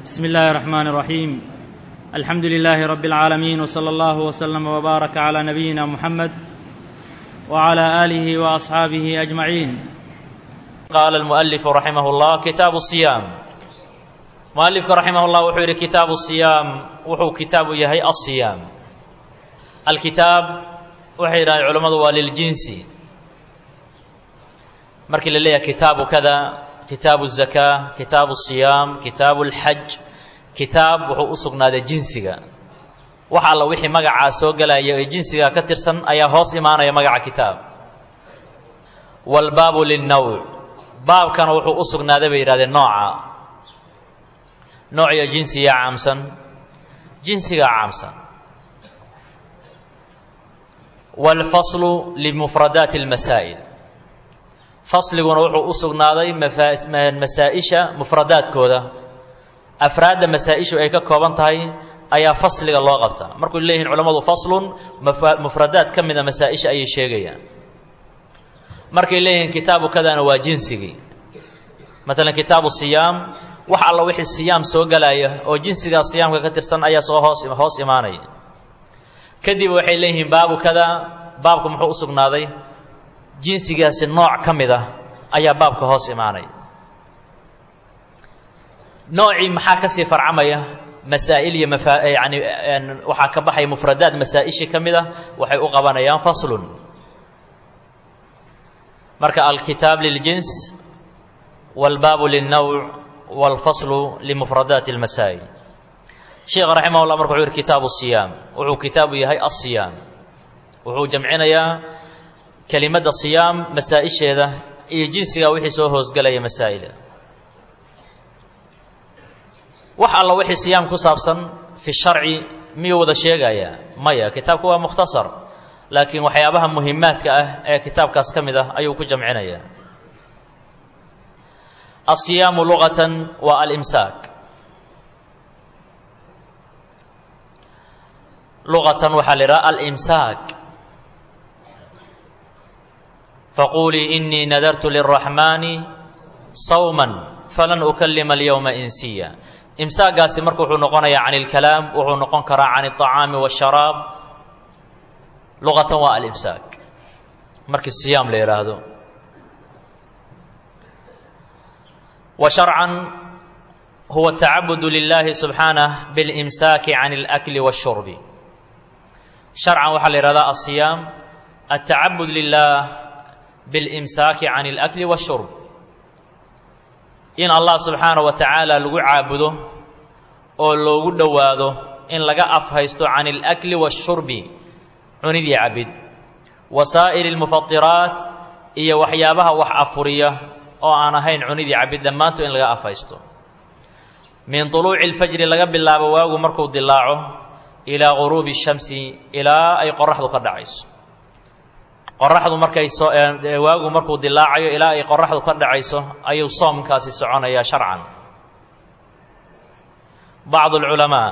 بسم الله الرحمن الرحيم الحمد لله رب العالمين وصلى الله وسلم وبارك على نبينا محمد وعلى اله واصحابه اجمعين قال المؤلف رحمه الله كتاب الصيام مؤلفك رحمه الله wuxuu yidhi kitaabu الصiyaam wuxuu kitaabu yahay الصiyaam alkitaab waxay yidhahdeen culammadu waa liljinsi markii la leeyahay kitaabu kada kitaabu الزakaa kitaabu الصiyaam kitaabu اlxaj kitaab wuxuu u sugnaaday jinsiga wax alla wixii magacaa soo gelaya ee jinsiga ka tirsan ayaa hoos imaanaya magaca kitaab wاlbaabu lلnowc baabkana wuxuu u sugnaaday bay yidhahdeen nooca noociyo jinsiga caamsan jinsigaa caamsan wاlfaslu limufradaati اlmasaa'il fasliguna wuxuu u sugnaaday masaa-isha mufradaadkooda afraadda masaa-ishu ay ka kooban tahay ayaa fasliga loo qabtaa markuu leeyihin culammadu faslun mufradaad ka mida masaa-isha ayay sheegayaan markay leeyihiin kitaabu kadana waa jinsigii maalan kitaabu siyaam wax alla wixii siyaam soo gelaya oo jinsigaa siyaamka ka tirsan ayaa soo hoos hoos imaanaya kadib waxay leeyihiin baabu kada baabku muxuu u sugnaaday jinsigaasi nooc ka mid ah ayaa baabka hoos imaanaya noocii maxaa kasii farcamaya masaa'il iyo mafa yani waxaa ka baxaya mufradaad masaa-ishii ka mid ah waxay u qabanayaan faslun marka alkitaab liljins wاlbaabu lilnowc wاlfaslu limufradaati اlmasaa'il sheekh raximah llah marka wuxuu yihi kitaabu siyaam wuxuu kitaabu yahay asiyaam wuxuu jamcinayaa kelimadda siyaam masaa-isheeda iyo jinsiga wixii soo hoosgelaya masaa'ila wax alla wixii siyaam ku saabsan fi sharci miyuu wada sheegayaa maya kitaabku waa mukhtasar laakiin waxyaabaha muhimaadka ah ee kitaabkaas ka mid ah ayuu ku jamcinayaa asiyaamu luqatan waa alimsaak luqatan waxaa la idhaha alimsaak faquulii inii nadartu lilraxmaani sawman falan ukalima alyowma insiya imsaagaasi marka wuxuu noqonayaa can ilkalaam wuxuu noqon karaa can alطacaami waasharaab luqatan waa alimsaak markii siyaam la yidhaahdo wa sharcan huwa tacabudu lilahi subxaanah biاlimsaaki can اlakli waاshurbi sharcan waxaa la yihahdaa asiyaam altacabud lilah biاlimsaaki can اlakli waاshurb in allah subxaanaه wa tacaala lagu caabudo oo loogu dhowaado in laga afhaysto can اlakli waاshurbi cunidii cabid wasaa'ili اlmufatiraat iyo waxyaabaha wax afuriya oo aan ahayn cunidii cabid dhammaantood in laga afhaysto min طuluuci اlfajri laga bilaabo waagu markuu dilaaco ilaa guruubi الshamsi ilaa ay qoraxdu ka dhacayso qoraxdu markay soo waagu markuu dilaacayo ilaa ay qoraxdu ka dhacayso ayuu soomkaasi soconayaa sharcan bacdu اlculamaa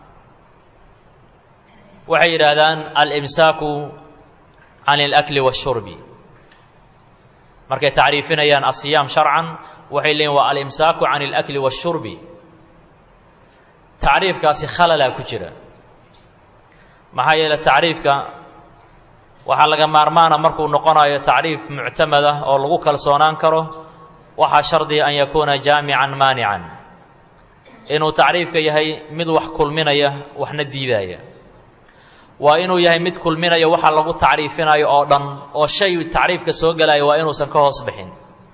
waxay yidhaahdaan alimsaaku can اlakli waالshurbi markay tacriifinayaan asiyaam sharcan waxay leeyiin waa alimsaaku can اlakli waالshurbi tacriifkaasi khalalaa ku jira maxaa yeele tacriifka waxaa laga maarmaana markuu noqonayo tacriif muctamad ah oo lagu kalsoonaan karo waxaa shardiga an yakuuna jaamican maanican inuu tacriifka yahay mid wax kulminaya waxna diidaya waa inuu yahay mid kulminaya waxa lagu tacriifinayo oo dhan oo shay tacriifka soo gelaya waa inuusan ka hoos bixin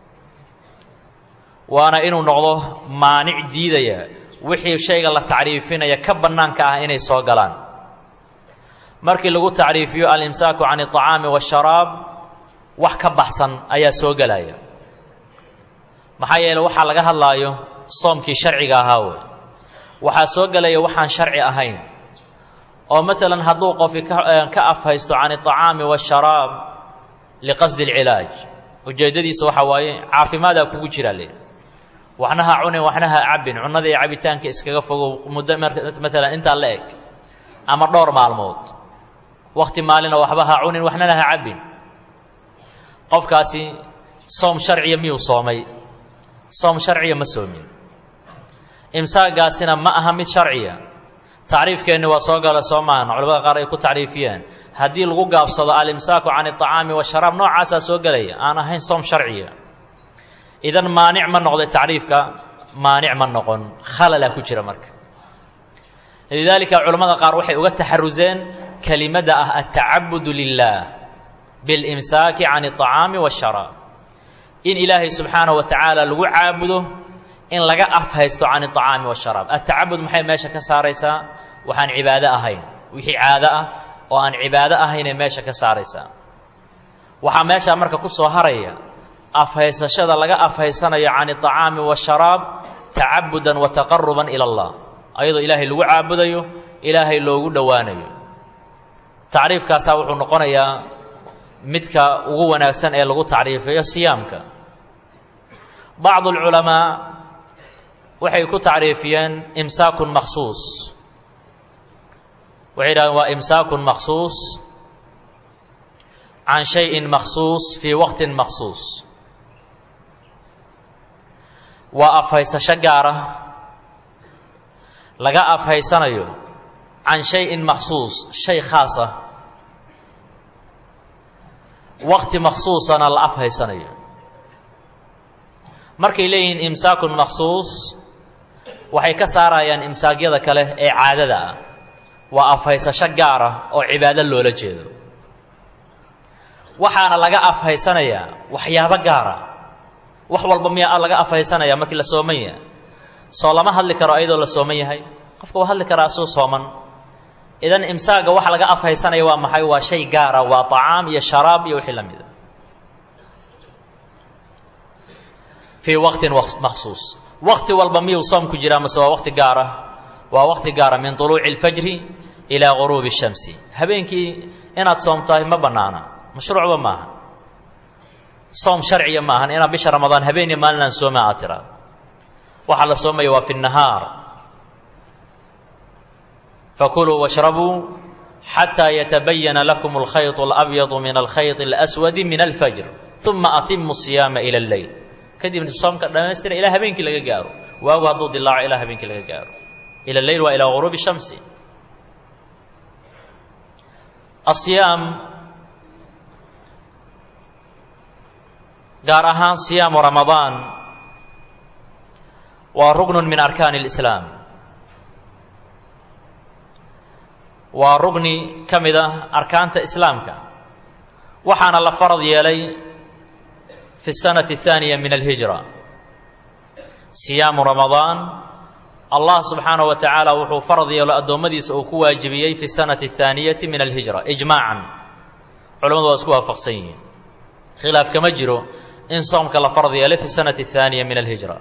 waana inuu noqdo maanic diidaya wixii shayga la tacriifinaya ka bannaanka ah inay soo galaan markii lagu tacriifiyo alimsaaku can اطacaami waasharaab wax ka baxsan ayaa soo gelaya maxaa yeele waxaa laga hadlaayo soomkii sharciga ahaa wey waxaa soo gelaya waxaan sharci ahayn oo maalan hadduu qofi ka afhaysto can الطacaami waasharaab liqasdi اlcilaaj ujeeddadiisa waxaa waaye caafimaadaa kugu jira le waxna ha cunin waxna ha cabin cunnada iyo cabitaanka iskaga fogow muddo maalan intaa la eg ama dhowr maalmood wakti maalina waxba ha cunin waxnana ha cabbin qofkaasi soom sharciya miyuu soomay soom sharciya ma soomin imsaagaasina ma aha mid sharciya tacriifkeenni waa soo gala soo maahan culamada qaar ay ku tacriifiyeen haddii lagu gaabsado alimsaaku can iطacaami washaraab noocaasaa soo gelaya aan ahayn soom sharciya idan maanic ma noqday tacriifka maanic ma noqon khalalaa ku jira marka lidaalika culamada qaar waxay uga taxaruseen kelimada ah atacabudu lilah biاlimsaaki can iطacaami washaraab in ilaahay subxaanaه wa tacaala lagu caabudo in laga afhaysto can iطacaami washaraab atacabud maxay meesha ka saaraysaa waxaan cibaado ahayn wixii caado ah oo aan cibaado ahaynay meesha ka saaraysaa waxaa meeshaa marka ku soo haraya afhaysashada laga afhaysanayo can iطacaami washaraab tacabudan wa taqaruban ila اllah ayadoo ilaahay lagu caabudayo ilaahay loogu dhowaanayo tacriifkaasaa wuxuu noqonayaa midka ugu wanaagsan ee lagu tacriifiyo siyaamka bacdu اlculamaa waxay ku tacriifiyeen imsaakun maksuus waxay yidhahdeen waa imsaakun maksuus can shayin maksuus fii waqtin maksuus waa afhaysasho gaara laga afhaysanayo can shayin maksuus shay khaas ah waqti maksuusana la afhaysanayo markay leeyihiin imsaakun maksuus waxay ka saarayaan imsaagyada kale ee caadada ah waa afhaysasho gaar ah oo cibaado loola jeedo waxaana laga afhaysanayaa waxyaabo gaara wax walba miyaa laga afhaysanaya markii la sooman yahay soo lama hadli karo ayadoo la sooman yahay qofka waa hadli karaa asuu sooman idan imsaaga waxa laga afhaysanaya waa maxay waa shay gaara waa طacaam iyo sharaab iyo wixii la mida fii waqtin maksuus waqti walba miyuu soom ku jiraa mase waa waqti gaara waa waqti gaara min طuluuci اlfajri ilaa guruubi الshamsi habeenkii inaad soomtahay ma bannaana mashruucba maaha soom sharciya maahan inaad bisha ramadaan habeeniyo maalinaan sooma aad tiraa waxaa la soomaya waa fi الnahaar fakuluu washrabuu xataa yatabayana lakum alkhayط اlabyadu min alkhayط اlaswadi min alfajr uma atimu الصiyaama ilى اlleyl kadibna soomka dhammaystira ilaa habeenkii laga gaaro waagu hadduu dilaaco ilaa habeenkii laga gaaro ila leyl waa ilaa guruubi الshamsi asiyaam gaar ahaan siyaamu ramadaan waa rugnu min arkaani اlislaam waa rugni ka mid ah arkaanta islaamka waxaana la farad yeelay fi الsanati الثaaniya min alhijra siyaamu ramadaan allah subxaanaه wa tacaala wuxuu farad yeelo addoommadiisa uu ku waajibiyey fi الsanati الثaaniyati min alhijra ijmaacan culamadu waa isku waafaqsan yihiin khilaaf kama jiro in soomka la farad yeelay fi الsanati الثaaniya min alhijra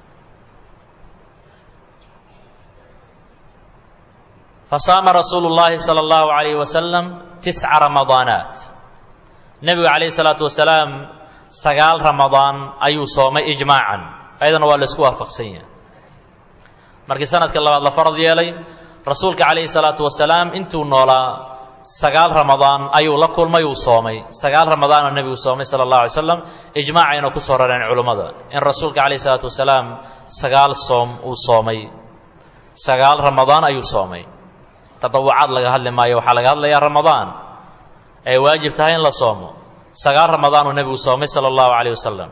fasaama rasuulu اllaahi salى اllahu عalayh wasalam tisca ramadaanaat nebigu calayh الsalaatu wasalaam sagaal ramadaan ayuu soomay ijmaacan ayadana waa la isku waafaqsan yahay markii sanadka labaad la farad yeelay rasuulka calayhi الsalaatu wasalaam intuu noolaa sagaal ramadaan ayuu la kulmay uu soomay sagaal ramadaanoo nebigu soomay sala اllahu alay slam ijmaacayna ku soo rareen culummada in rasuulka calayh الsalaatu wasalaam sagaal soom uu soomay sagaal ramadaan ayuu soomay tadawucaad laga hadli maayo waxaa laga hadlayaa ramadaan ay waajib tahay in la soomo sagaal ramadaan uu nebigu soomay sala allahu calayh wasalam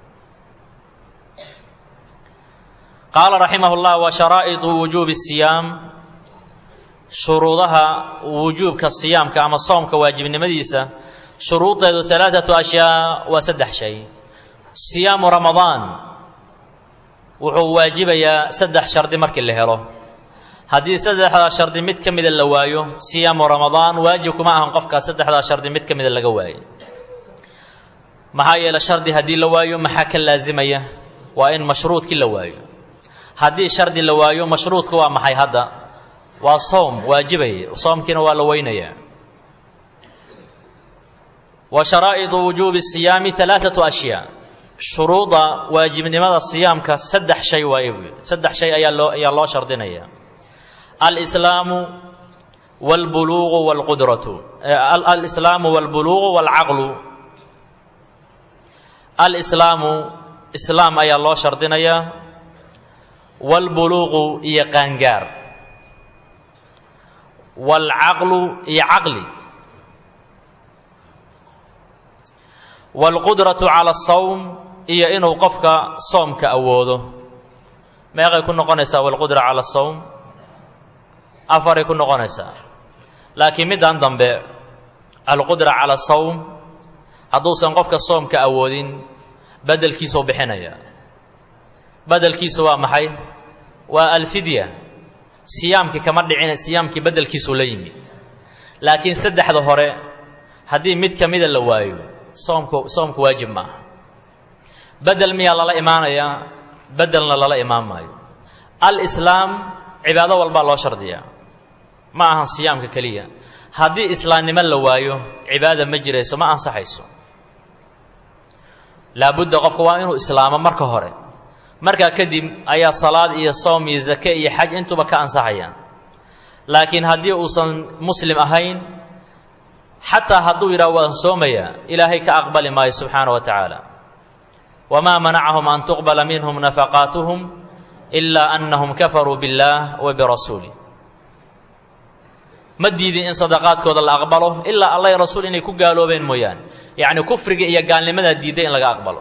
qaala raximah اllah wa sharaa'iطu wujuubi الsiyaam shuruudaha wujuubka siyaamka ama soomka waajibnimadiisa shuruudeedu alaaثatu ashyaa waa saddex shay siyaamu ramadaan wuxuu waajibayaa saddex shardi markii la helo haddii saddexdaa shardi mid ka mida la waayo siyaamu ramadaan waajib kuma ahan qofkaa saddexdaa shardi mid ka mida laga waayo maxaa yeele shardi haddii la waayo maxaa ka laasimaya waa in mashruudkii la waayo haddii shardi la waayo mashruudka waa maxay hadda waa soom waajibaya soomkiina waa la weynayaa wa sharaa'idu wujuubi siyaami alaaatu ashyaa shuruuda waajibnimada siyaamka saddex shay waaye buu yidhi saddex shay ayaa loo ayaa loo shardinaya alislaamu walbuluuqu walqudratu alislaamu walbuluuqu walcaqlu alislaamu islaam ayaa loo shardinayaa waalbuluuqu iyo qaangaar waalcaqlu iyo caqli waalqudratu cala asawm iyo inuu qofka soomka awoodo meeqay ku noqonaysaa walqudra cala asawm afaray ku noqonaysaa laakiin middan dambe alqudra cala asawm hadduusan qofka soomka awoodin beddelkiisuu bixinaya beddelkiisu waa maxay waa alfidya siyaamkii kama dhicin siyaamkii beddelkiisuu la yimid laakiin saddexda hore haddii mid ka mida la waayo soomku soomku waajib ma aha beddel miyaa lala imaanayaa beddelna lala imaan maayo alislaam cibaado walbaa loo shardiyaa ma ahan siyaamka keliya haddii islaamnimo la waayo cibaada ma jirayso ma ansaxayso laabudda qofka waa inuu islaamo marka hore markaa kadib ayaa salaad iyo soom iyo zake iyo xaj intuba ka ansaxayaan laakiin haddii uusan muslim ahayn xataa hadduu yidhaha waan soomayaa ilaahay ka aqbali maayo subxaana wa tacaala wamaa manacahum an tuqbala minhum nafaqaatuhum ilaa annahum kafaruu biاllaah wa birasuulih ma diidin in sadaqaadkooda la aqbalo ilaa allah i rasuul inay ku gaaloobeen mooyaane yacni kufriga iyo gaalnimadaa diidday in laga aqbalo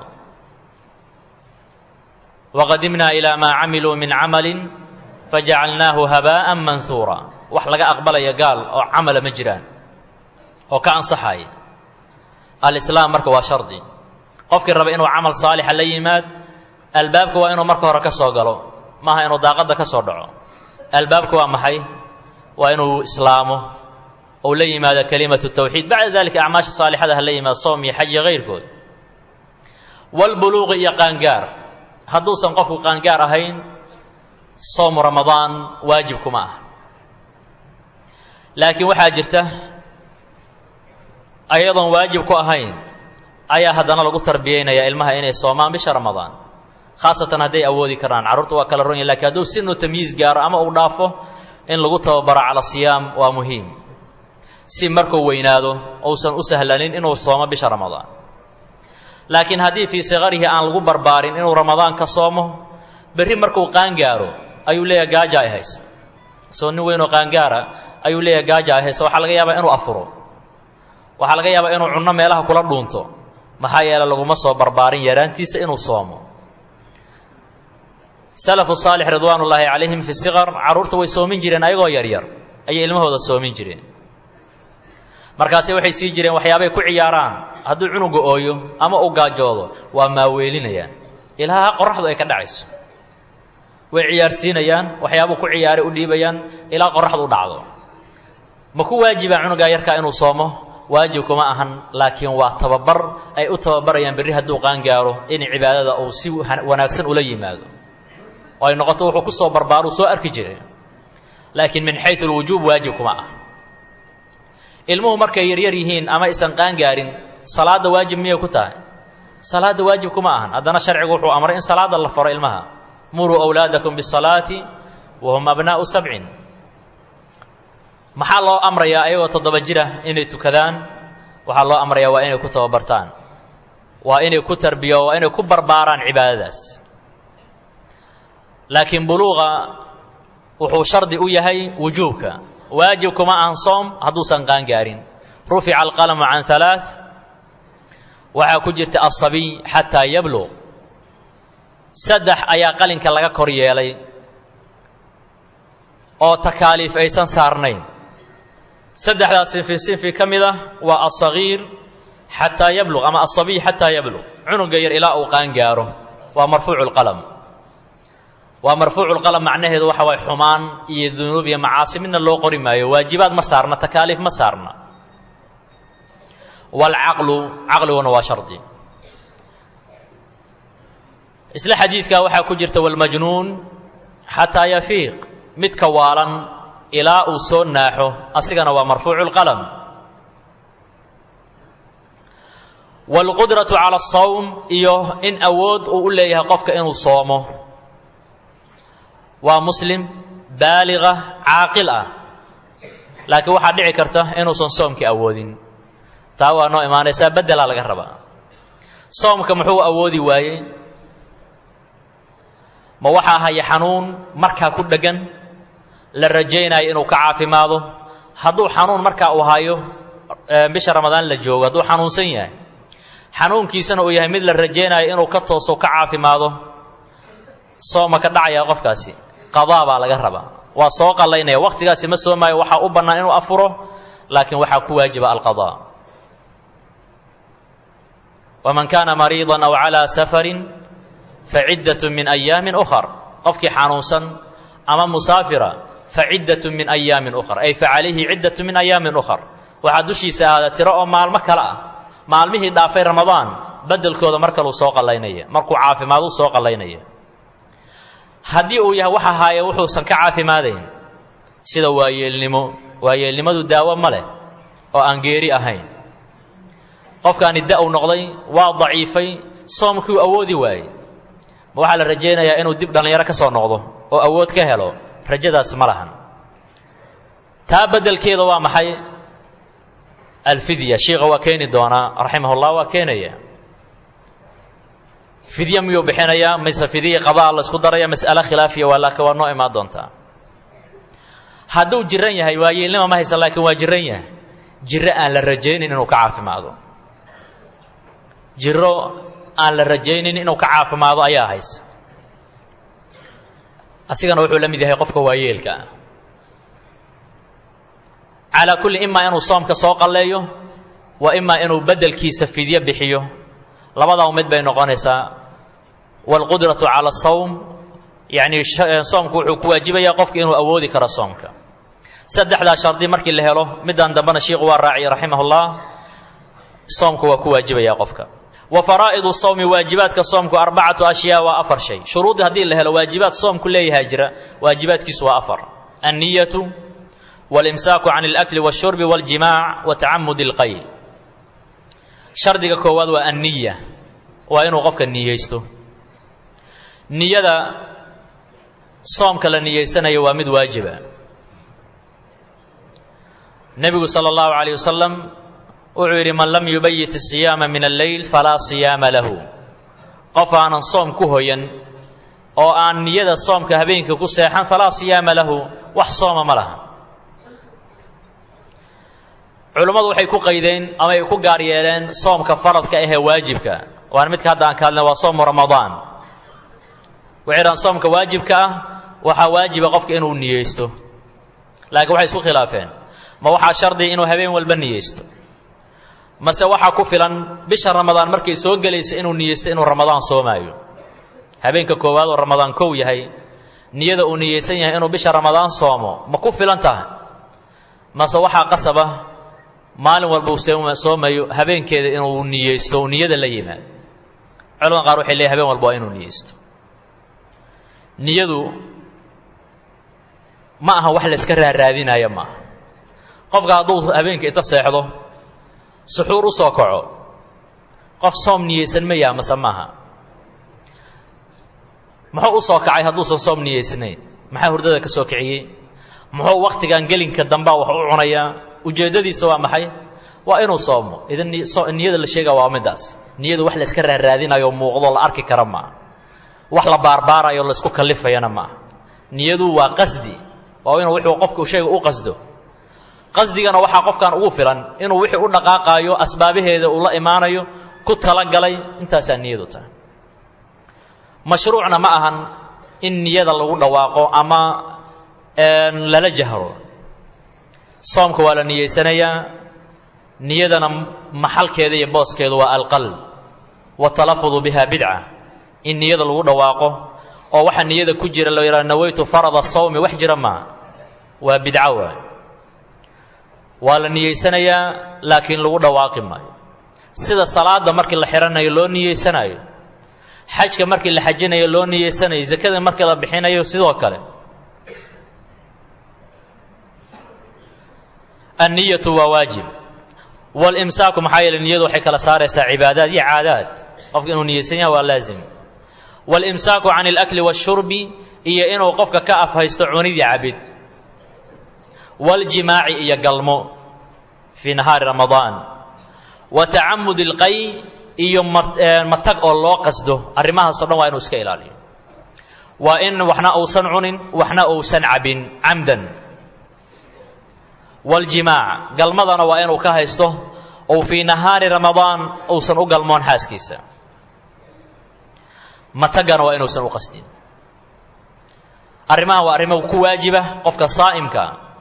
waqadimnaa ilaa maa camiluu min camalin fajacalnaahu habaa'an manhuura wax laga aqbalaya gaal oo camala ma jiraan oo ka ansaxaya alislaam marka waa shardi qofkii raba inuu camal saalixa la yimaad albaabka waa inuu marka hore ka soo galo maaha inuu daaqadda ka soo dhaco albaabka waa maxay waa inuu islaamo ou la yimaado kelimatu tawxiid bacda dalika acmaasha saalixada ha la yimaado soom iyo xaj iyo kayrkood walbuluuqi iyo qaangaar hadduusan qofku qaangaar ahayn soomu ramadaan waajib kuma ah laakiin waxaa jirta ayadoon waajib ku ahayn ayaa haddana lagu tarbiyeynayaa ilmaha inay soomaan bisha ramadaan khaasatan hadday awoodi karaan carruurta waa kala ron yahin lakin hadduu sinu tamyiis gaaro ama uu dhaafo in lagu tababaro cala siyaam waa muhiim si markuu weynaado uusan u sahlanin inuu soomo bisha ramadaan laakiin haddii fii sikarihi aan lagu barbaarin inuu ramadaan ka soomo berri markuu qaangaaro ayuu leeyahay gaaja ay hayse isagoo nin weynoo qaangaara ayuu leeyahay gaaja ay hayse waxaa laga yaabaa inuu afuro waxaa laga yaabaa inuu cunno meelaha kula dhuunto maxaa yeele laguma soo barbaarin yaraantiisa inuu soomo salafu saalix ridwaan ullaahi calayhim fi siqar carruurta way soomin jireen ayagoo yaryar ayay ilmahooda soomin jireen markaase waxay sii jireen waxyaabay ku ciyaaraan hadduu cunuga ooyo ama uu gaajoodo waa maaweelinayaan ilaa qoraxdu ay ka dhacayso way ciyaarsiinayaan waxyaabuu ku ciyaaray u dhiibayaan ilaa qoraxdu u dhacdo ma ku waajibaa cunugaa yarkaa inuu soomo waajib kuma ahan laakiin waa tababar ay u tababarayaan berri hadduu qaangaaro in cibaadada uu si wanaagsan ula yimaado oo ay noqoto wuxuu ku soo barbaaruu soo arki jiray laakiin min xayu lwujuub waajib kuma ah ilmuhu markay yaryar yihiin ama aysan qaangaarin salaadda waajib miyay ku tahay salaadda waajib kuma ahan haddana sharcigu wuxuu amray in salaadda la faro ilmaha muruu awlaadakum bisalaati wa hum abnaa'u sabcin maxaa loo amrayaa ayagoo toddoba jira inay tukadaan waxaa loo amrayaa waa inay ku tababartaan waa inay ku tarbiyo waa inay ku barbaaraan cibaadadaas laakiin buluuqa wuxuu shardi u yahay wujuubka waajib kuma ahan soom hadduusan qaangaarin rufica alqalamu can halaa waxaa ku jirta asabiy xataa yabluq saddex ayaa qalinka laga kor yeelay oo takaaliif aysan saarnayn saddexdaas sinfi sinfi ka mid ah waa asagiir xataa yabluq ama asabiy xataa yabluq cunuga yar ilaa uu qaangaaro waa marfuucu lqalam waa marfuucu lqalam macnaheedu waxa waay xumaan iyo dunuub iyo macaasi midna loo qori maayo waajibaad ma saarna takaaliif ma saarna waalcaqlu caqliguna waa shardi isla xadiidkaa waxaa ku jirta walmajnuun xataa yafiiq midka waalan ilaa uu soo naaxo asigana waa marfuucu lqalam waalqudratu cala asawm iyo in awood uu u leeyahay qofka inuu soomo waa muslim baaliga caaqil ah laakiin waxaa dhici karta inuusan soomkii awoodin taa waa noo imaanaysaa beddelaa laga rabaa soomka muxuu awoodi waayey ma waxaa haya xanuun markaa ku dheggan la rajaynayo inuu ka caafimaado hadduu xanuun markaa uu hayo bisha ramadaan la joogo hadduu xanuunsan yahay xanuunkiisana uu yahay mid la rajaynayo inuu ka tooso ka caafimaado sooma ka dhacaya qofkaasi qadaa baa laga rabaa waa soo qallaynaya wakhtigaasi ma soomaayo waxaa u bannaan inuu afuro laakiin waxaa ku waajiba alqadaa waman kaana mariidan aw calaa safarin faciddatun min ayaamin ukhar qofkii xanuunsan ama musaafira faciddatun min ayaamin ukhar ay facalayhi ciddatun min ayaamin ukhar waxaa dushiisa ahaada tiro oo maalmo kale ah maalmihii dhaafay ramadaan beddelkooda mar kaluu soo qallaynaya markuu caafimaadu soo qallaynaya haddii uu yahay waxa haaya wuxuusan ka caafimaadayn sida waayeelnimo waayeelnimadu daawo ma leh oo aan geeri ahayn qofkaani da-u noqday waa daciifay soomkii awoodi waayey ma waxaa la rajaynayaa inuu dib dhallinyaro ka soo noqdo oo awood ka helo rajadaas ma lahan taa beddelkeeda waa maxay alfidya shiikha waa keeni doonaa raximahullah waa keenaya fidye miyuu bixinayaa mise fidye qadaa la isku daraya mas'ale khilaafiya waa laakiin waa noo imaan doontaa hadduu jiran yahay waayeelnima ma haysan laakiin waa jiran yahay jiro aan la rajaynin inuu ka caafimaado jiro aan la rajaynin inuu ka caafimaado ayaa haysa asigana wuxuu la mid yahay qofka waayeelka ah calaa kulli imaa inuu soomka soo qalleeyo wa imaa inuu beddelkiisa fidyo bixiyo labadaa mid bay noqonaysaa waalqudratu cala asawm yacnii soomku wuxuu ku waajibayaa qofka inuu awoodi karo soomka saddexdaa shardi markii la helo midaan dambena shiikhu waa raaciyay raximahullah soomku waa ku waajibaya qofka wa faraa'idu sawmi waajibaadka soomku arbacatu ashyaa waa afar shay shuruudii haddii la helo waajibaad soomku leeyahaa jira waajibaadkiisu waa afar anniyatu walimsaaku can alakli washurbi waljimaac wa tacamudi alqayl shardiga koowaad waa anniya waa inuu qofka niyeysto niyada soomka la niyeysanayo waa mid waajiba nebigu sala allahu calayh wasalam wuxuu yidhi man lam yubayit asiyaama min alleyl falaa siyaama lahu qof aanan soom ku hoyan oo aan niyada soomka habeenka ku seexan falaa siyaama lahu wax sooma ma laha culummadu waxay ku qaydeen ama ay ku gaar yeeleen soomka faradka ahee waajibka waana midka hadda aan ka hadlina waa soomu ramadaan waxay dhahaan soomka waajibka ah waxaa waajiba qofka inuu niyeysto laakiin waxay isku khilaafeen ma waxaa shardiya inuu habeen walba niyeysto mase waxaa ku filan bisha ramadaan markay soo gelaysa inuu niyeysto inuu ramadaan soomaayo habeenka koowaad oo ramadaan kow yahay niyada uu niyeysan yahay inuu bisha ramadaan soomo ma ku filan tahay mase waxaa qasaba maalin walba uu soomayo habeenkeeda inuu niyeysto uu niyada la yimaado culamada qaar waxay leeyahy habeen walba waa inuu niyeysto niyadu ma aha wax la iska raaraadinaayo ma aha qofka hadduu habeenka inta seexdo suxuur u soo kaco qof soom niyeysan ma yaha mase maaha muxuu u soo kacay hadduusan soom niyeysnayn maxaa hurdada ka soo kiciyey muxuu wakhtigan gelinka dambaa wax u cunayaa ujeeddadiisa waa maxay waa inuu soomo idan niyada la sheega waa middaas niyadu wax la iska raaraadinayo muuqdo la arki kara maaha wax la baarbaarayo laisku kallifayana maaha niyadu waa qasdi waa inuu wuxuu qofku shayga u qasdo qasdigana waxaa qofkan ugu filan inuu wixii u dhaqaaqaayo asbaabaheeda uu la imaanayo ku talagalay intaasaa niyadu tahay mashruucna ma ahan in niyada lagu dhawaaqo ama lala jahro soomka waa la niyeysanayaa niyadana maxalkeeda iyo booskeedu waa alqalb watalafudu biha bidca in niyada lagu dhawaaqo oo waxa niyada ku jira la yidhaha nawaytu farada sawmi wax jira maaha waa bidco waay waa la niyeysanayaa laakiin lagu dhawaaqi maayo sida salaada markii la xihanayo loo niyeysanayo xajka markii la xajinayo loo niyeysanayo zakada markii la bixinayo sidoo kale anniyatu waa waajib walimsaaku maxaa yeele niyadu waxay kala saaraysaa cibaadaad iyo caadaad qofka inuu niyeysan yaha waa laazim walimsaaku can alakli waashurbi iyo inuu qofka ka afhaysto cunidii cabid waljimaaci iyo galmo fii nahaari ramadaan wa tacamud ilqay iyo matag oo loo qasdo arrimahaasoo dhan waa inuu iska ilaaliyo waa in waxna uusan cunin waxna uusan cabin camdan waljimaac galmadana waa inuu ka haysto ou fii nahaari ramadaan uusan u galmoon xaaskiisa matagana waa inuusan u qasdin arrimahan waa arrimo ku waajiba qofka saa'imka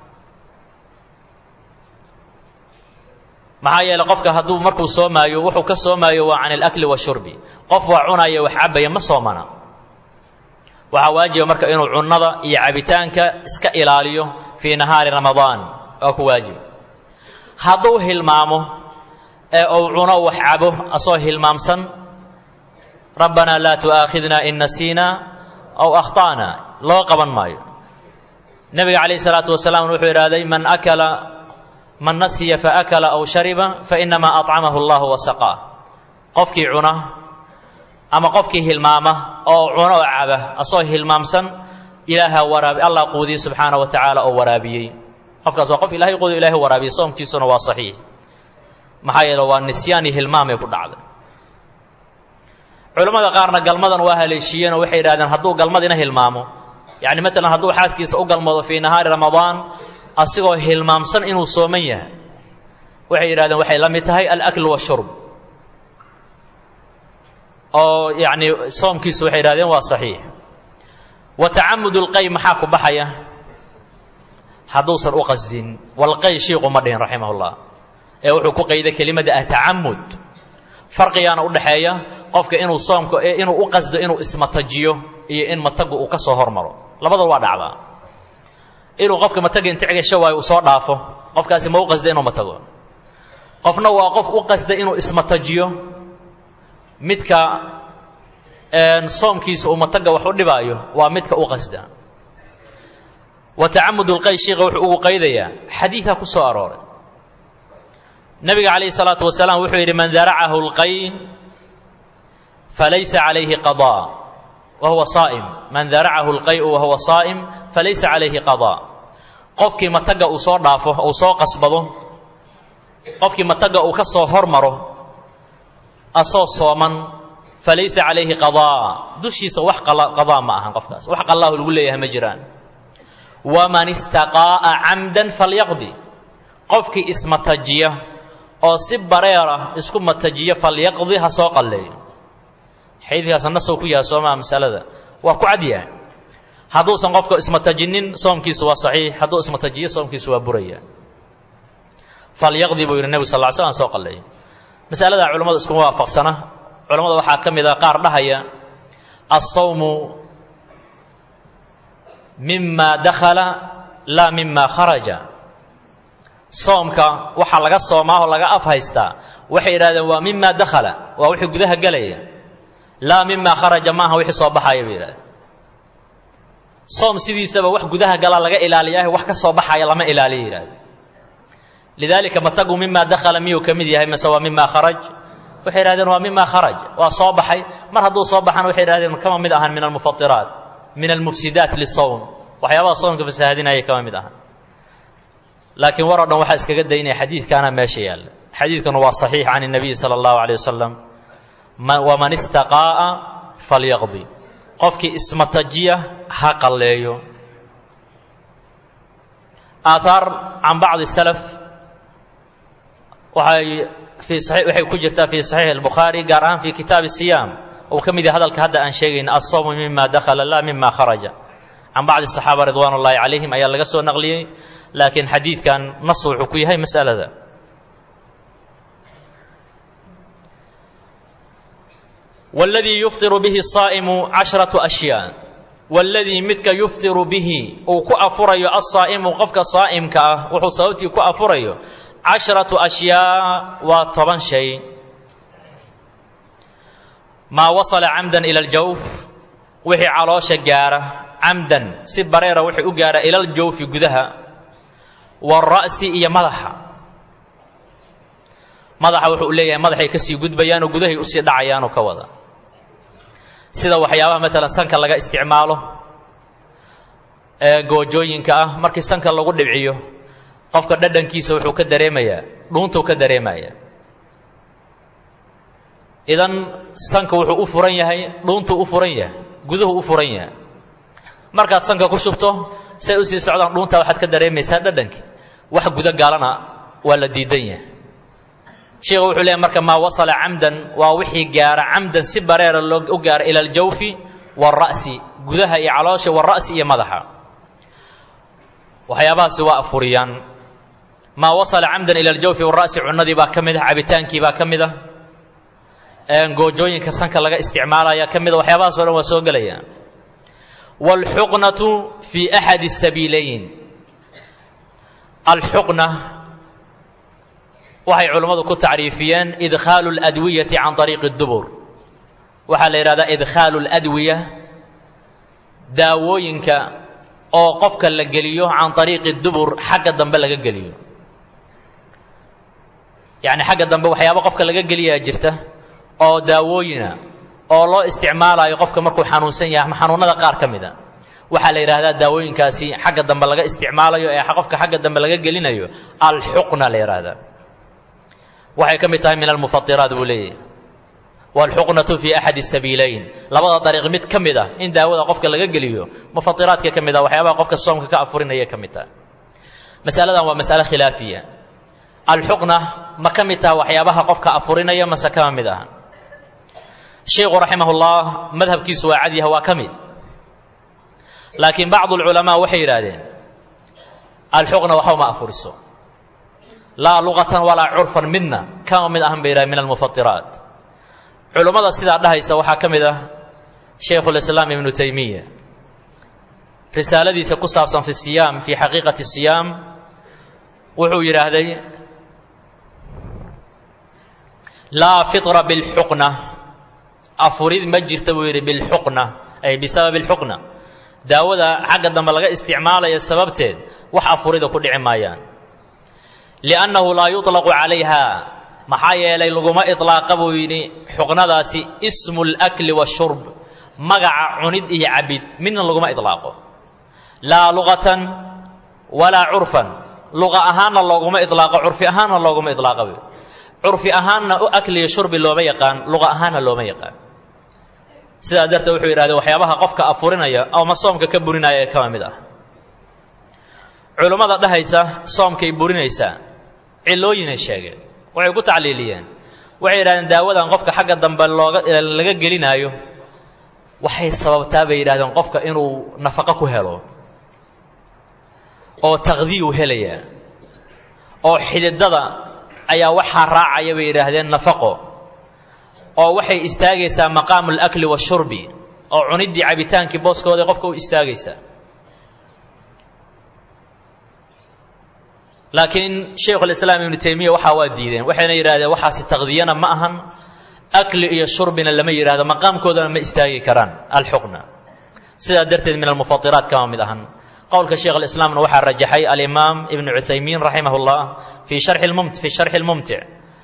maxaa yeeley qofka hadduu markuu soomaayo wuxuu ka soomaayo waa can alakli washurbi qof waa cunaya wax cabaya ma soomana waxaa waajiba marka inuu cunnada iyo cabitaanka iska ilaaliyo fii nahaari ramadaan waa ku waajib hadduu hilmaamo ee uu cuno wax cabo asoo hilmaamsan rabbanaa laa tu'aakhidna in nasiina aw akhta'na loo qaban maayo nebiga calayh isalaatu wasalaam wuxuu idhahday man akala man nasiya faakala aw shariba fainamaa acamahu allahu wasaqaa qofkii cuna ama qofkii hilmaama oo cuno oo caba asoo hilmaamsan ilaaha waraabi allah quudiye subxaana wa tacaala oo waraabiyey qofkaas waa qof ilahay quudiyo ilahay waraabiyey soomkiisuna waa saxiix maxaa yeele waa nisyaan iyo hilmaamay ku dhacday culammada qaarna galmadan waa haleeshiiyeenoo waxay yidhahdeen hadduu galmadina hilmaamo yacni matalan hadduu xaaskiisa u galmoodo fii nahaari ramadaan asigoo hilmaamsan inuu sooman yahay waxay yidhahdeen waxay la mid tahay alakl washurb oo yacni soomkiisu waxay yidhahdeen waa saxiix wa tacamud lqay maxaa ku baxaya hadduusan u qasdin walqay shiiqu ma dhihin raximah llah ee wuxuu ku qayday kelimada atacamud farqigaana u dhaxeeya qofka inuu soomka inuu u qasdo inuu ismatajiyo iyo in matagu uu ka soo hormaro labadaba waa dhacdaa inuu qofka mataga inta cegasho waayo uu soo dhaafo qofkaasi ma u qasda inuu matago qofna waa qof u qasda inuu ismatajiyo midka soomkiisa uu mataga wax u dhibaayo waa midka u qasda wa tacamud lqay shiika wuxuu ugu qaydayaa xadiidaa ku soo arooray nabiga calayhi salaatu wasalaam wuxuu yidhi man daracahu lqay falaysa calayhi qadaa wa huwa saa'im man daracahu lqayu wa huwa saa'im falaysa calayhi qadaa qofkii mataga uu soo dhaafo uu soo qasbado qofkii mataga uu ka soo hormaro asoo sooman falaysa calayhi qadaa dushiisa wax qadaa ma ahan qofkaas wax qallaahu lagu leeyahay ma jiraan waman istaqaa'a camdan falyaqdi qofkii ismatajiya oo si bareera isku matajiya falyaqdi ha soo qalleeyo xadiidkaas nasow ku yahay soomaa masalada waa ku cadyahay hadduusan qofka ismatajinin soomkiisu waa saxiix hadduu ismatajiyo soomkiisu waa buraya falyaqdi buu yidhi nebigu sal lla ly slam soo qalleeyo masaladaa culimmadu iskuma waafaqsana culimmada waxaa ka mid a qaar dhahaya assawmu mima dakhala laa mima kharaja soomka waxaa laga soomaa oo laga af haystaa waxay yidhahdeen waa mima dakhala waa wixii gudaha gelaya laa mima kharaja maaha wixii soo baxaya bay yidhahdeen soom sidiisaba wax gudaha gala laga ilaaliyaah wax ka soo baxaya lama ilaaliya yidhahdeen lidaalika matagu mima dakhala miyuu ka mid yahay mase waa mima kharaj waxay yidhahdeen waa mima kharaj waa soo baxay mar hadduu soo baxana waxay yidhahdeen kama mid ahan min almufatiraat min almufsidaat lisowm waxyaabaha soomka fasaahadinaya kama mid ahan laakiin war o dhan waxaa iskaga daynaya xadiidkaana meesha yaalla xadiidkuna waa saxiix can الnabiy salى اllahu عalيه wasalam waman istaqaa'a falyaqdi qofkii ismatajiya ha qalleeyo aathaar can bacdi salaf waxay fii waxay ku jirtaa fii saxiix اlbukhaari gaar ahaan fii kitaabi siyaam uu ka mid yahay hadalka hadda aan sheegayna asawmu mima dakhala la mima kharaja can bacdi الصaxaaba ridwaan ullahi calayhim ayaa laga soo naqliyey laakiin xadiidkan nas wuxuu ku yahay mas'alada wاladii yufطiru bihi الsaa'imu caشhraةu أshyaa waladii midka yufطiru bihi uu ku afurayo asaa'imu qofka saa'imka ah wuxuu sababtii ku afurayo caشhraةu أshyaa waa toban shay maa wasala camda ilى اljawf wixii caloosha gaara camdan si bareera wixii u gaara ila ljawfi gudaha wاra'si iyo madaxa madaxa wuxuu leeyahay madaxay kasii gudbayaanoo gudahay usii dhacayaanoo ka wada sida waxyaabaha maalan sanka laga isticmaalo ee goojooyinka ah markii sanka lagu dhibciyo qofka dhadhankiisa wuxuu ka dareemayaa dhuuntuu ka dareemaya idan sanka wuxuu u furan yahay dhuuntuu u furan yahay guduhu u furan yahay markaad sanka ku shubto say usii socdaan dhuuntaa waxaad ka dareemaysaa dhadhanki wax guda gaalana waa la diidan yahay sheikhu wuxuu leeyahy marka maa wasala camdan waa wixii gaara camdan si bareera loo u gaara ila aljawfi waalra'si gudaha iyo caloosha waalra'si iyo madaxa waxyaabahaasi waa afuriyaan maa wasala camdan ila aljawfi waalra'si cunnadii baa ka mid ah cabitaankii baa ka mid ah goojooyinka sanka laga isticmaalaya ka mid a waxyaabahaas o dhan waa soo gelaya wاlxuqnaةu fi axadi الsabiilayn alxuqna waxay culammadu ku tacriifiyeen idkhaalu اladwiyati can طariiqi اdubur waxaa la yidhahdaa idkhaalu اladwiya daawooyinka oo qofka la geliyo can طariiqi dubur xagga dambe laga geliyo yani xagga dambe waxyaaba qofka laga geliyaa jirta oo daawooyina oo loo isticmaalayo qofka markuu xanuunsan yahay ama xanuunada qaar ka mid a waxaa la yidhaahdaa daawooyinkaasi xagga dambe laga isticmaalayo ee qofka xagga dambe laga gelinayo alxuqna la yidhaahdaa waxay ka mid tahay min almufatiraat buu leeyahy waalxuqnatu fi axadi sabiilayn labada dariiq mid ka mid ah in daawada qofka laga geliyo mufatiraadka ka mid ah waxyaabaha qofka soomka ka afurinaya ka mid tahay masaladan waa masale khilaafiya alxuqna ma ka mid taha waxyaabaha qofka afurinaya mase kama mid aha sheikhu raximah ullah madhabkiisu waa cadyaha waa ka mid laakiin bacdu alculamaa waxay yidhaahdeen alxuqna waxba ma afuriso laa luqatan walaa curfan midna kama mid ahan bay yidhahdeen min almufatiraat culummada sidaa dhahaysa waxaa ka mid ah shaykhulislaam ibnu taymiya risaaladiisa ku saabsan fi siyaam fii xaqiiqati siyaam wuxuu yidhaahday laa fitra bilxuqna afurid ma jirta buu yidhi bilxuqna ay bisababi alxuqna daawada xagga dambe laga isticmaalaya sababteed wax afurida ku dhici maayaan liannahu laa yuطlaqu calayha maxaa yeelay laguma iطlaaqa buu yidhi xuqnadaasi ismu اlakli washurb magaca cunid iyo cabid midna laguma iطlaaqo laa luqatan walaa curfan luqa ahaanna looguma iطlaaqo curfi ahaanna looguma iطlaaqa buy curfi ahaanna u akliyo shurbi looma yaqaan luqa ahaanna looma yaqaan sidaa darteed wuxuu yidhahdee waxyaabaha qofka afurinaya ama soomka ka burinaya ee kama mid ah culummada dhahaysa soomkay burinaysaa cilooyinay sheegeen waxay ku tacliiliyeen waxay yidhahdeen daawadan qofka xagga dambe looga laga gelinaayo waxay sababtaa bay yidhahdeen qofka inuu nafaqo ku helo oo taqdiyu helaya oo xididada ayaa waxaa raacaya bay yidhaahdeen nafaqo oo waxay istaagaysaa maqaamu alakli washurbi oo cuniddii cabitaankii booskooda qofka u istaagaysaa laakiin shaykhulislaam ibnu taymiya waxaa waa diideen waxayna yidhahdeen waxaasi taqdiyana ma ahan akli iyo shurbina lama yidhahdo maqaamkoodana ma istaagi karaan alxuqna sidaa darteed min almufatiraat kama mid ahan qowlka sheikh alislaamna waxaa rajaxay alimaam ibnu cuthaymiin raximah llah fii sharxi lmumt fi sharxi lmumtic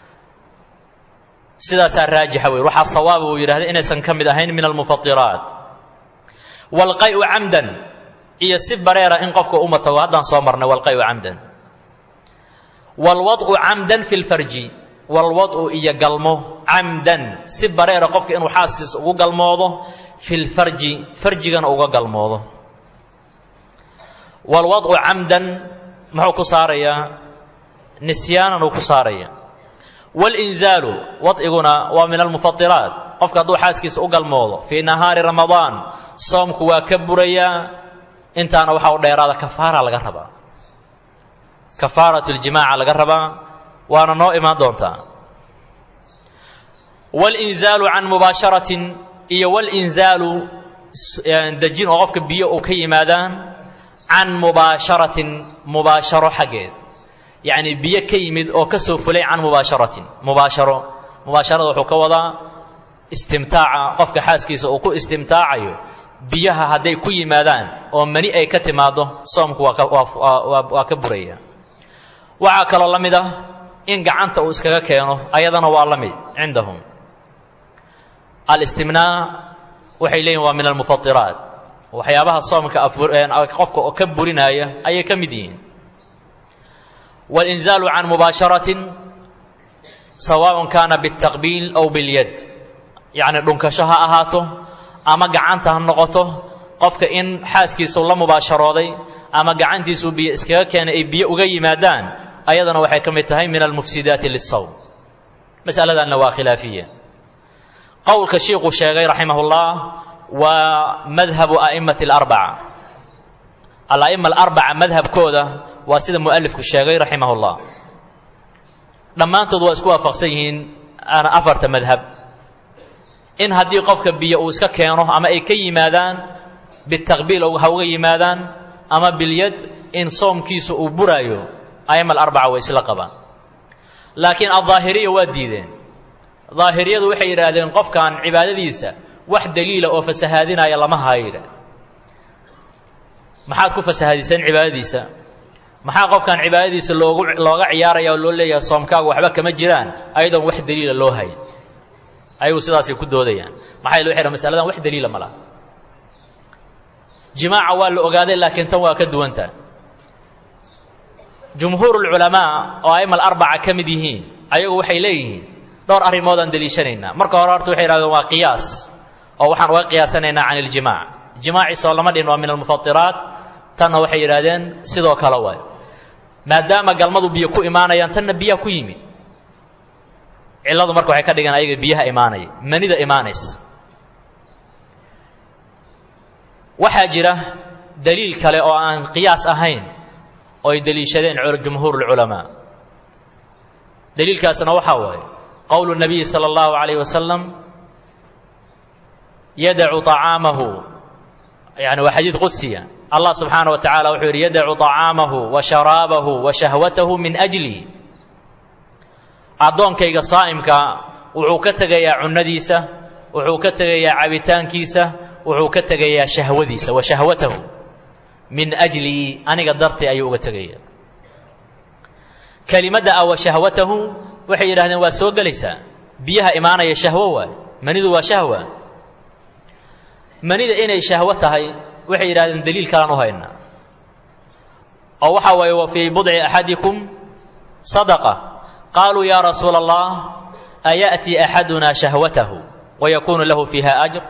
sidaasaa raajixa wey waxaa sawaaba uu yidhahda inaysan ka mid ahayn min almufatiraat walqayu camdan iyo si bareera in qofka uma tago haddaan soo marnay walqayu camdan walwad'u camdan fi lfarji walwad'u iyo galmo camdan si bareera qofka inuu xaaskiisa ugu galmoodo fi lfarji farjigana uga galmoodo walwad'u camdan muxuu ku saarayaa nisyaanan uu ku saaraya walinzaalu wad'iguna waa min almufatiraat qofka hadduu xaaskiisa u galmoodo fii nahaari ramadaan soomku waa ka burayaa intaana waxaa u dheeraada kafaara laga rabaa kafaarat ljimaaca laga rabaa waana noo imaan doontaa walinzaalu can mubaasharatin iyo walinzaalu dejin oo qofka biyo uu ka yimaadaan can mubaasharatin mubaasharo xaggeed yacni biyo ka yimid oo ka soo fulay can mubaasharatin mubaasharo mubaasharada wuxuu ka wadaa istimtaaca qofka xaaskiisa uu ku istimtaacayo biyaha hadday ku yimaadaan oo mani ay ka timaaddo soomku waa ka waa ka buraya waxaa kaloo la mid ah in gacanta uu iskaga keeno ayadana waa la mid cindahum alistimnaa waxay leeyihin waa min almufatiraat waxyaabaha soomka qofka oo ka burinaaya ayay ka mid yihiin walinzaalu can mubaasharatin sawaaءun kaana biاtaqbiil aw biاlyad yacni dhunkasho ha ahaato ama gacanta ha noqoto qofka in xaaskiisuu la mubaasharooday ama gacantiisuu biyo iskaga keenay ay biyo uga yimaadaan ayadana waxay ka mid tahay min almufsidaati lisawm masaladanna waa khilaafiya qowlka shiikhuu sheegay raximahullah waa madhabu a'immati alarbaca ala'ima alarbaca madhabkooda waa sida mu'alifku sheegay raximahullah dhammaantood waa isku waafaqsan yihiin ana afarta madhab in haddii qofka biyo uu iska keeno ama ay ka yimaadaan bitaqbiil ha uga yimaadaan ama bilyad in soomkiisu uu buraayo a'ima alarbaca way isla qabaan laakiin aldaahiriya waa diideen daahiriyadu waxay yidhaahdeen qofkan cibaadadiisa wax daliila oo fasahaadinaya lama hayo yidhah maxaad ku fasahadiseen cibaadadiisa maxaa qofkan cibaadadiisa loogu looga ciyaaraya oo loo leeyahay soomkaagu waxba kama jiraan ayadoon wax daliila loo hayn ayagu sidaasay ku doodayaan maxaa yele waxay dhahan masaladan wax daliila ma laha jimaaca waa la ogaaday laakiin tan waa ka duwanta jumhuurulculamaa oo a'ima alarbaca ka mid yihiin ayagu waxay leeyihiin dhowr arrimoodaan deliishanaynaa marka hore horta waxay yidhahdeen waa qiyaas oo waxaan uga qiyaasanaynaa can iljimaac jimaaciisoo lama dhin waa min almufatiraat tanna waxay yidhahdeen sidoo kale waay maadaama galmadu biyo ku imaanayaan tanna biyaha ku yimid cilladu marka waxay ka dhigan ayaga biyaha imaanaya manida imaanaysa waxaa jira daliil kale oo aan qiyaas ahayn oo ay deliishadeen jumhuur ulculamaa daliilkaasna waxaa waaye qowlu nabiyi sala allahu calayh wasalam yadacu طacaamahu yani waa xadiid qudsiya allah subxaana wa tacala wuxuu yidhi yadacu طacaamahu wa sharaabahu wa shahwatahu min ajli addoonkayga saa'imka wuxuu ka tegayaa cunnadiisa wuxuu ka tegayaa cabitaankiisa wuxuu ka tegayaa shahwadiisa wa shahwatahu min ajlii aniga dartay ayuu uga tegaya kelimadda ah wa shahwatahu waxay yidhahdeen waa soo gelaysaa biyaha imaanaya shahwo waay manidu waa shahwa manida inay shahwo tahay waxay yidhahdeen daliil kalaan u haynaa oo waxaa waaye wa fii budci axadikum sadaqa qaaluu yaa rasuula allah ayaأtii axaduna shahwatahu wayakuunu lahu fiiha ajr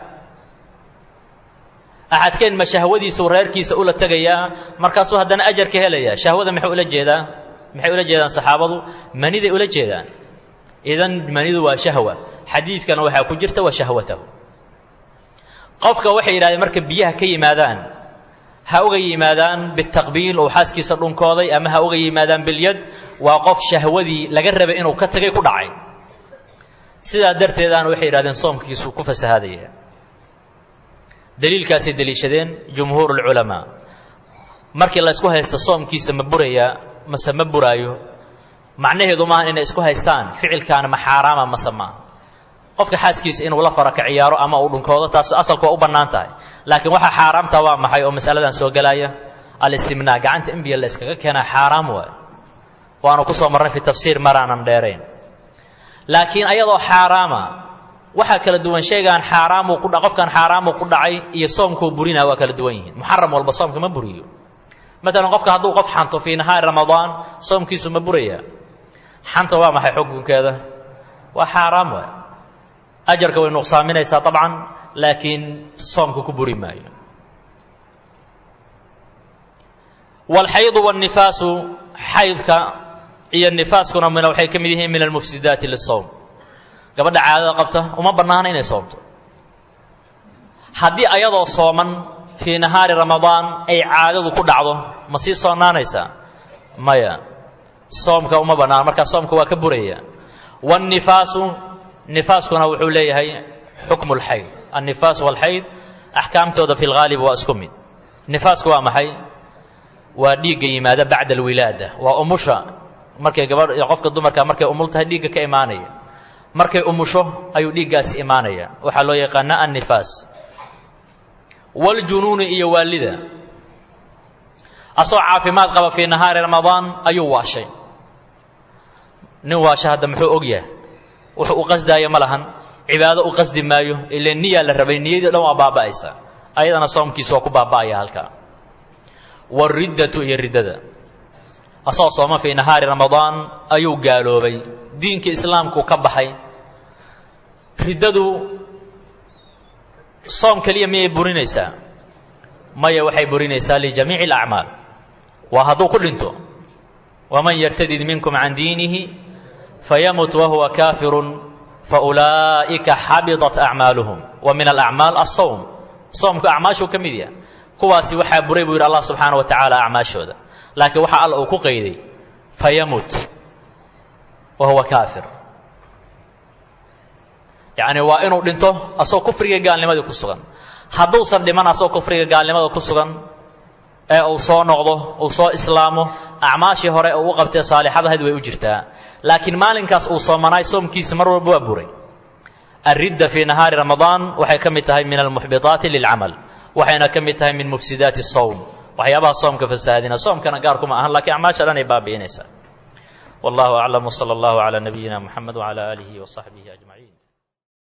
axadkeen ma shahwadiisuu reerkiisa ula tegayaa markaasuu haddana ajar ka helaya shahwada maxay ula jeedaa maxay ula jeedaan saxaabadu maniday ula jeedaan idan manidu waa shahwa xadiidkana waxaa ku jirta wa shahwatahu qofka waxay yidhahdeen marka biyaha ka yimaadaan ha uga yimaadaan bitaqbiil oo xaaskiisa dhunkooday ama ha uga yimaadaan bilyad waa qof shahwadii laga rabay inuu ka tagay ku dhacay sidaa darteedaana waxay yidhahdeen soomkiisuu ku fasahaadaya daliilkaasay deliishadeen jumhuur ulculamaa markii la ysku haysto soomkiisa ma burayaa mase ma buraayo macnaheedu maaha inay isku haystaan ficilkaana ma xaaraama mase maaha qofka xaaskiisa inuu la fara ka ciyaaro ama uu dhunkoodo taas asalku waa u bannaan tahay laakiin waxaa xaaraamta waa maxay oo masaladan soo gelaya alistimnaa gacanta in biyo la yskaga keenaa xaaraam waay waanu ku soo marnay fi tafsiir maraanan dheerayn laakiin ayadoo xaaraama waxaa kala duwan shaygaan xaaraamuu ku qofkan xaaraamuu ku dhacay iyo soomkuu burinaa waa kala duwan yihiin muxaram walba soomka ma buriyo maalan qofka hadduu qof xanto fii nahaari ramadaan soomkiisu ma buraya xanta waa maxay xukunkeeda waa xaaraam waay ajarka way nuqsaaminaysaa dabcan laakiin soomka ku buri maayo waalxaydu wannifaasu xaydka iyo nifaaskuna min waxay ka mid yihiin min almufsidaati lisowm gabadha caadada qabta uma bannaana inay soomto haddii ayadoo sooman fii nahaari ramadaan ay caadadu ku dhacdo ma sii soonaanaysaa maya soomka uma bannaana markaa soomka waa ka buraya waannifaasu nifaaskuna wuxuu leeyahay xukmu lxayd annifaas walxayd axkaamtooda fi lghaalib waa isku mid nifaasku waa maxay waa dhiigga yimaada bacda alwilaada waa umusha markay gabadh qofka dumarka markay umul tahay dhiigga ka imaanaya markay umusho ayuu dhiiggaasi imaanaya waxaa loo yaqaanaa annifaas waljunuuni iyo waalida asagoo caafimaad qaba fii nahaari ramadaan ayuu waashay nin waasha hadda muxuu og yahay wuxuu u qasdaaya ma lahan cibaado u qasdi maayo ile niyaa la rabay niyadii dhan waa baaba'aysa ayadana soomkiisa waa ku baaba'aya halkaa wariddatu iyo riddada asagoo sooma fii nahaari ramadaan ayuu gaaloobay diinka islaamku ka baxay riddadu soom keliya miyay burinaysaa maya waxay burinaysaa lijamiici alacmaal waa hadduu ku dhinto waman yartadid minkum can diinihi fayamut wahuwa kaafirun faulaa'ika xabidat acmaaluhum wa min alacmaal asawm soomku acmaashuu ka mid yaha kuwaasi waxaa buray buu yidhi allah subxaana wa tacaala acmaashooda laakiin waxaa alla uu ku qayday fayamut wa huwa kaafir yacni waa inuu dhinto asagoo kufriga gaalnimadii ku sugan hadduusan dhiman asagoo kufriga gaalnimada ku sugan ee uu soo noqdo uu soo islaamo acmaashii hore uu u qabtee saalixadahayd way u jirtaa laakiin maalinkaas uu soomanaay soomkiisa mar walba waa buray alridda fii nahaari ramadaan waxay ka mid tahay min almuxbitaati lilcamal waxayna ka mid tahay min mufsidaati sowm waxyaabaha soomka fasahaadina soomkana gaarkuma ahan lakiin acmaasha dhan ay baabi'inaysaa wallahu aclam wsala allahu calaa nabiyina muxamed wcala aalihi wasaxbihi ajmaciin